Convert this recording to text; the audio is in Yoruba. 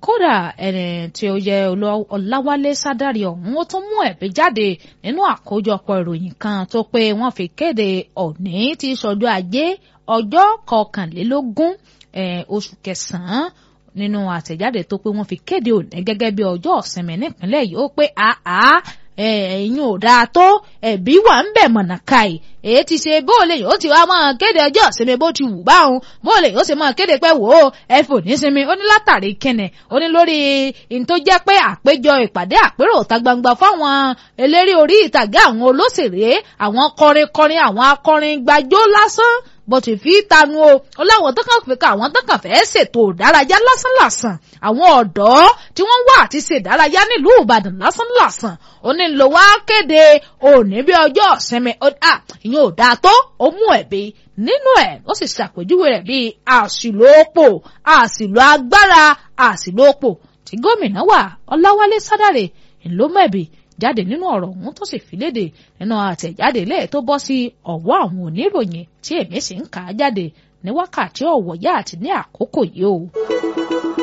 kódà ẹni tí ó yẹ ọláwálé sádàrí ọ̀hún ó tún mú ẹ̀bí jáde nínú àkójọpọ̀ ìròyìn kan tó pé wọ́n fi kéde òní tí sọjọ́ ajé ọjọ́ kọkànlélógún oṣù kẹsàn-án nínú àtẹ̀jáde tó pé wọ́n fi kéde òní gẹ́gẹ́ bí ọjọ́ ìsinmi nípínlẹ̀ yìí ó pé àá ẹ̀yin ò dáa tó ẹ̀bí wà ń bẹ̀ mọ̀nàká yìí èyí ti ṣe bóòlè yóò ti wá máa kéde ọjọ́ ìsinmi bó ti wù báwọn bóòlè yóò sì máa kéde pé wò ó ẹ fò ní sinmi ó ní látàrí kẹnẹ ó ní lórí ní tó jẹ́ pé àpéjọ ìpàdé àpérò ìta gbangba fáwọn eléré orí ìtàgé àwọn olóṣèré àwọn kọrinkọrin àwọn akọrin gbàjọ lásán bó ti fi tanu o ó láwọn tó kàn fi ká àwọn tó kàn fẹ́ ṣètò ìdárayá lásánlàsàn àwọn ọ̀dọ́ tí wọ́n wà àti ṣe ìdárayá nílùú Ìbàdàn lásánlàsàn ó ní lọ wá kéde òní bí ọjọ́ ìsinmi ìyẹn ò dáa tó ó mú ẹ̀bi nínú ẹ̀ ó sì ṣàpèjúwe rẹ̀ bíi àṣìlò òpò àṣìlò agbára àṣìlò òpò tí gómìnà wà Ọláwálé Sádàrè ńlọmọẹ̀bì jáde nínú ọ̀rọ̀ ọ̀hún tó sì fi léde nínú àtẹ̀jáde lẹ́ẹ̀ tó bọ́ sí ọ̀wọ́ àwọn oníròyìn tí èmi sì ń kà á jáde ní wákàtí ọ̀wọ̀ yá àti ní àkókò yìí o.